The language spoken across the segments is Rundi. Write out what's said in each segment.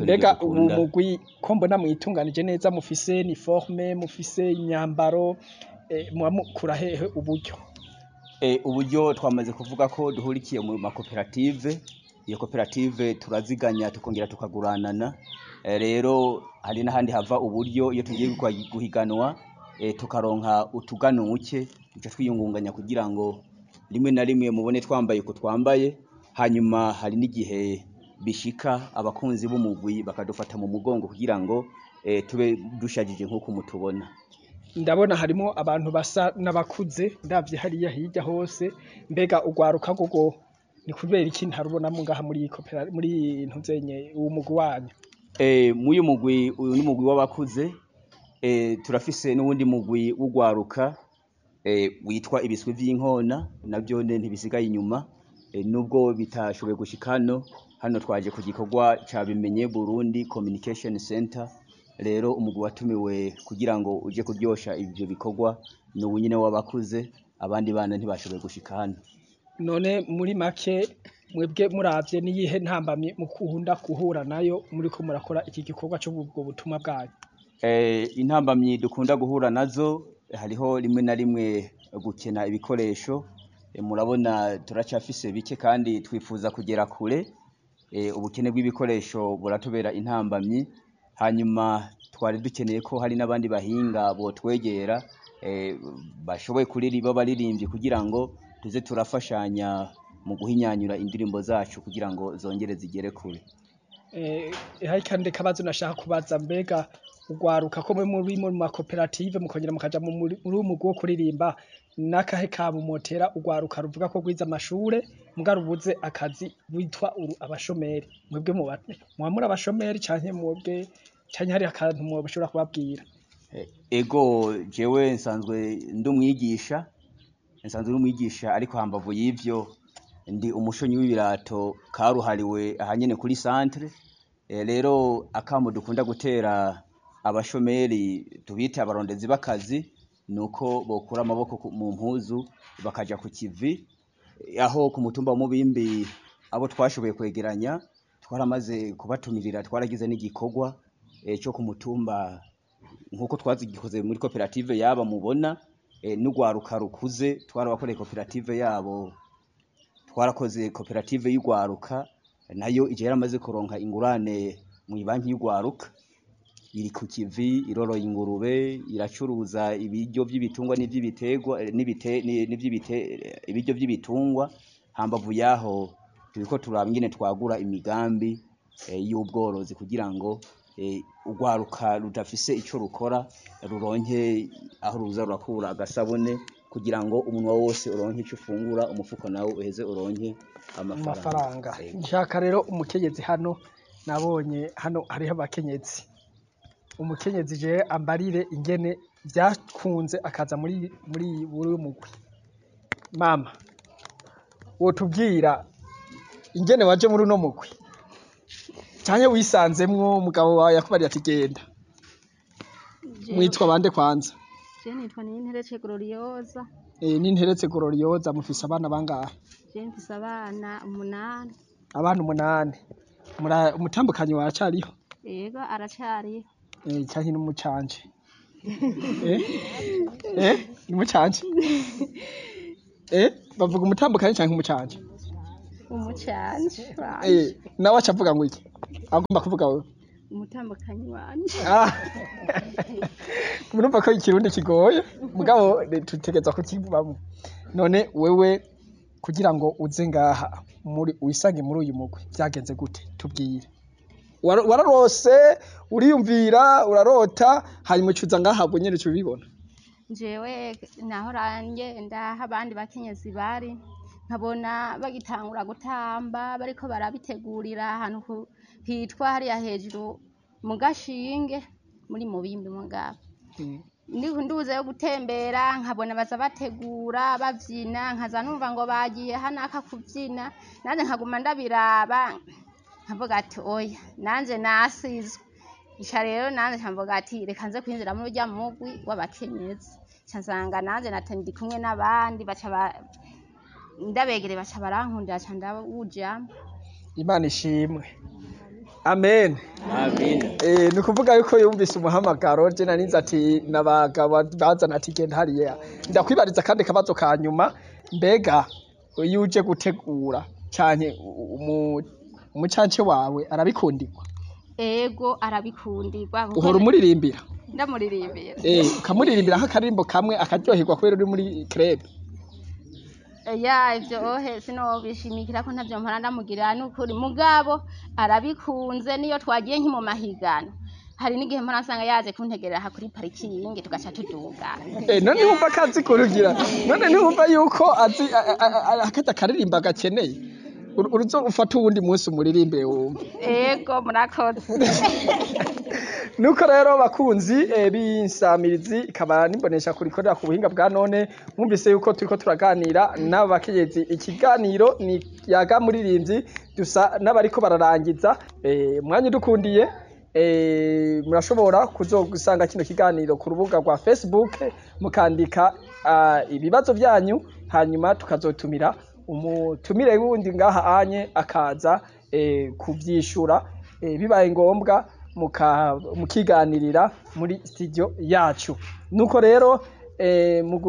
natwe mbega nibyo ubu dukunda. mugwi ko mbona mwitunganije neza mufise uniforme mufise imyambaro eh, muba mukura hehe uburyo Eh, uburyo twamaze kuvuga ko duhurikiye mu makoperative iyo koperative turaziganya tukongera tukaguranana Eh, rero hari n'ahandi hava uburyo iyo tugiye gukwa- guhiganwa eh, tukaronka utuganuke duca twiyungunganya kugira ngo rimwe na rimwe mubone twambaye uko twambaye hanyuma hari n'igihe bishika abakunzi b'umugwi bakadufata mu mugongo kugira ngo eh, tube dushajije nk'uko mutubona ndabona harimo abantu basa n'abakuze ndavye hariya hirya hose mbega ugwaruka gogo ni kubera iki ntarubonamo ngaha muri iyi kopera muri ntuzenye uwo mugwi wanyu Eh, muyu mugwi uyu ni mugwi w'abakuze eh, turafise n'uwundi mugwi w'ugwaruka eh, witwa ibiswi vy'inkona navyo ne ntibisigaye inyuma eh, nubwo bitashoboye gushika hano hano twaje ku gikorwa ca bimenye Burundi Communication Center rero umugwi watumiwe kugira ngo uje kuryosha ivyo bikorwa ni uwu nyene w'abakuze abandi bana ntibashoboye gushika hano none muri make mwebwe muravye niyihe ntambamye mukunda guhura nayo muriko murakora iki gikorwa cyo ubwo butumwa bwanyu Eh, intambamyi dukunda guhura nazo hariho rimwe na rimwe gukena ibikoresho Eh, murabona turacafise bike kandi twifuza kugera kure Eh, ubukene bw'ibikoresho buratubera intambamyi hanyuma twari dukeneye ko hari n'abandi bahinga botwegera eh, bashoboye kuririmba baririmbyi kugira ngo tuze turafashanya mu guhinyanyura indirimbo zacu kugira ngo zongere zigere kure Eh, hari kandi kabazo nashaka kubaza mbega ugwaruka ko mwe muri mu makoperative mukongera mukaja mu muri muri uwo mugwi wo kuririmba nakahe kamumotera ugwaruka ruvuga ko gwiza amashure muga rubuze akazi witwa uru abashomeri mwebwe muba muba muri abashomeri canke mwebwe canke hari akantu mwoshobora kubabwira Eh, ego jewe nsanzwe ndi umwigisha nsanzwe ndi umwigisha ariko hambavu y'ivyo ndi umushonyi w'ibirato karuhariwe ahanyene kuri centre Eh, rero akamo dukunda gutera abashomeri tubite abarondezi b'akazi nuko bokura amaboko ku- mu mpuzu bakaja ku kivi Eh, aho ku mutumba wa Mubimbi abo twashoboye kwegeranya twaramaze kubatumirira twaragize n'igikorwa eh, cyo ku mutumba nkuko twazigikoze muri koperative yaba mubona eh, n'ugwaruka rukuze twarabakoreye koperative yabo twarakoze koperative y'ugwaruka nayo ije yaramaze kuronka ingurane mu banki y'ugwaruka iri ku kivi iroroye ingurube iracuruza ibiryo by'ibitungwa n'ivy'ibiterwa eh, n'ibite ni- n'ivy'ibite eh, ibiryo by'ibitungwa hambavu yaho turiko turaba ingene twagura imigambi eh, y'ubworozi kugira ngo eh, urwaruka rudafise ico rukora ruronke aho ruza rurakura agasabune kugira ngo umunwa wose uronke ico ufungura umufuko nawo uheze uronke amafaranga amafaranga Ego. nshaka rero umukenyezi hano nabonye hano hariho abakenyezi umukenyezi je ambarire ingene vyakunze akaza muri muri buri mugwi mama wotubwira ingene waje muri uno mugwi canke wisanzemwo umugabo wawe yakubariye ati genda mwitwa bande kwanza Je nitwa Ninterece Gloriosa, e, n'interetse gororiyoza mufise abana bangahe je mfise abana umunani. abana umunani Mura- umutambukanyi waracariho Yego aracariho. Eh, canke n'umucanje eh eh umucanje eh bavuga umutambukanyi canke umucanje Umucanje eh wanje. nawe acavuga ngo iki agomba kuvuga wewe Umutambukanyi wanje. ah murumva ko ikirundi kigoye mugabo eh, tutegeza kukivamo none wewe kugira ngo uze ngaha muri wisange muri uyu mugwi vyagenze gute tubwire Wara- wararose uriyumvira urarota hanyuma ucuza ngaha bwo nyene ubibona Jewe naho ranje ndaha abandi bakenyezi bari nkabona bagitangura gutamba bariko barabitegurira ahantu ku- hitwa hariya hejuru mu gashinge muri mubimbi mugabo ndi- nduze yo gutembera nkabona baza bategura bavyina nkaza numva ngo bagiye hanaka kuvyina nanje nkaguma ndabiraba nkavuga ati oya nanje nasizwe ica rero nanje nkavuga ati reka nze kwinjira muri urya mugwi w'abakenyezi ca nsanga nanje nate ndi kumwe n'abandi baca ba- ndabegere baca barankundira ca ndawujamwo imana ishimwe amen amina Eh, ni ukuvuga yuko yumvise umuhamagaro je narinze ati nabagabo bazana ati genda hariya ndakwibariza kandi kabazo ka nyuma mbega iyo uje gutegura canke umu- umucance wawe arabikundirwa ego arabikundirwa kuko uhora umuririmbira ndamuririmbira eh ukamuririmbira nk'akaririmbo kamwe akaryoherwa kubera uri muri crebe ya ivyo ohe sinobishimikira ko ntavyo mpora ndamugirira n'ukuri mugabo arabikunze niyo twagiye nki mu mahigano hari n'igihe mpora nsanga yaje kuntegerera aha kuri parikingi tugaca tuduga Eh, none wumva ko azi kurugira none ntiwumva yuko azi a- a- a- akajya akaririmba gakeneye Uru- uruzo ufata uwundi munsi umuririmbire wumve ego murakoze nuko rero bakunzi eh, b'insamirizi ikaba nimbonesha kurikorera ku buhinga bwa none mwumvise yuko turiko turaganira n'abakenyezi ikiganiro ni yaga muririmbyi dusa n'abariko bararangiza eh, mwanya udukundiye eh, murashobora kuzogusanga kino kiganiro ku rubuga rwa facebook mukandika ah, ibibazo vyanyu hanyuma tukazotumira umutumire wundi ngaha anye akaza eh, kuvyishura eh, bibaye ngombwa muka- mukiganirira muri studio yacu nuko rero eh, mu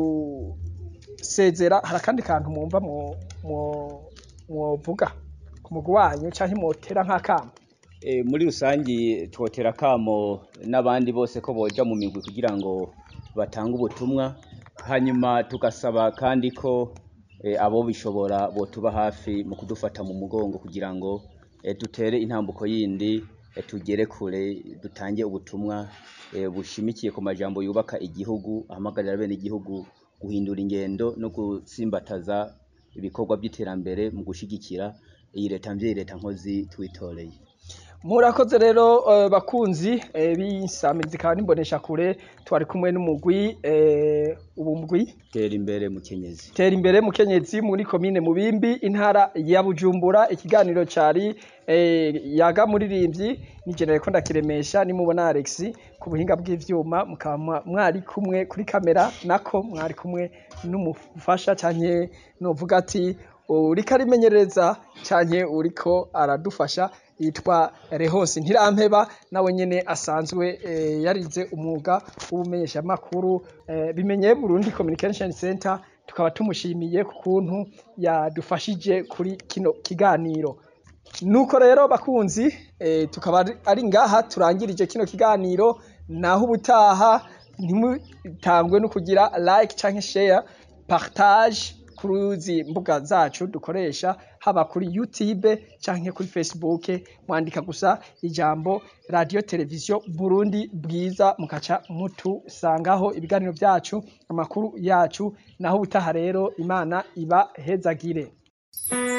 gusezera hari akandi kantu mwumva mwo- mwo- mwovuga ku mugwi wanyu canke mwotera nk'akamo Eh, muri rusangi twotera akamo n'abandi bose ko boja mu migwi kugira ngo batange ubutumwa hanyuma tugasaba kandi ko eh, abo bishobora botuba hafi mu kudufata mu mugongo kugira ngo eh, dutere intambuko yindi eh, tugere kure dutange ubutumwa eh, bushimikiye ku majambo yubaka igihugu ahamagarira bene igihugu guhindura ingendo no gutsimbataza ibikorwa by'iterambere mu gushigikira iyi leta mvyeyi leta nkozi twitoreye murakoze rero eh, bakunzi eh, b'insamirizi ikaba nimbonesha kure twari kumwe n'umugwi eh, ubu mugwi tera imbere mukenyezi tera imbere mukenyezi muri komine mubimbi intara ya bujumbura ikiganiro cari eh, yaga muririmbyi ni jenere ko ndakiremesha nimubona alex ku buhinga bw'ivyuma mukaba mwa- mwari kumwe kuri kamera nako mwari kumwe n'umufasha canke novuga ati uriko arimenyereza canke uriko aradufasha yitwa Rehose Ntirampeba nawe nyene asanzwe eh, yarize umwuga w'ubumenyeshamakuru eh, bimenye Burundi Communication Center tukaba tumushimiye ku kuntu yadufashije kuri kino kiganiro nuko rero bakunzi eh, tukaba ari- ari ngaha turangirije kino kiganiro naho ubutaha ntimutangwe no kugira like canke share partage kuri izi mbuga zacu dukoresha haba kuri YouTube canke kuri Facebook mwandika gusa ijambo radio televiziyo Burundi bwiza mukaca mutusangaho ibiganiro vyacu amakuru yacu naho ubutaha rero imana iba hezagire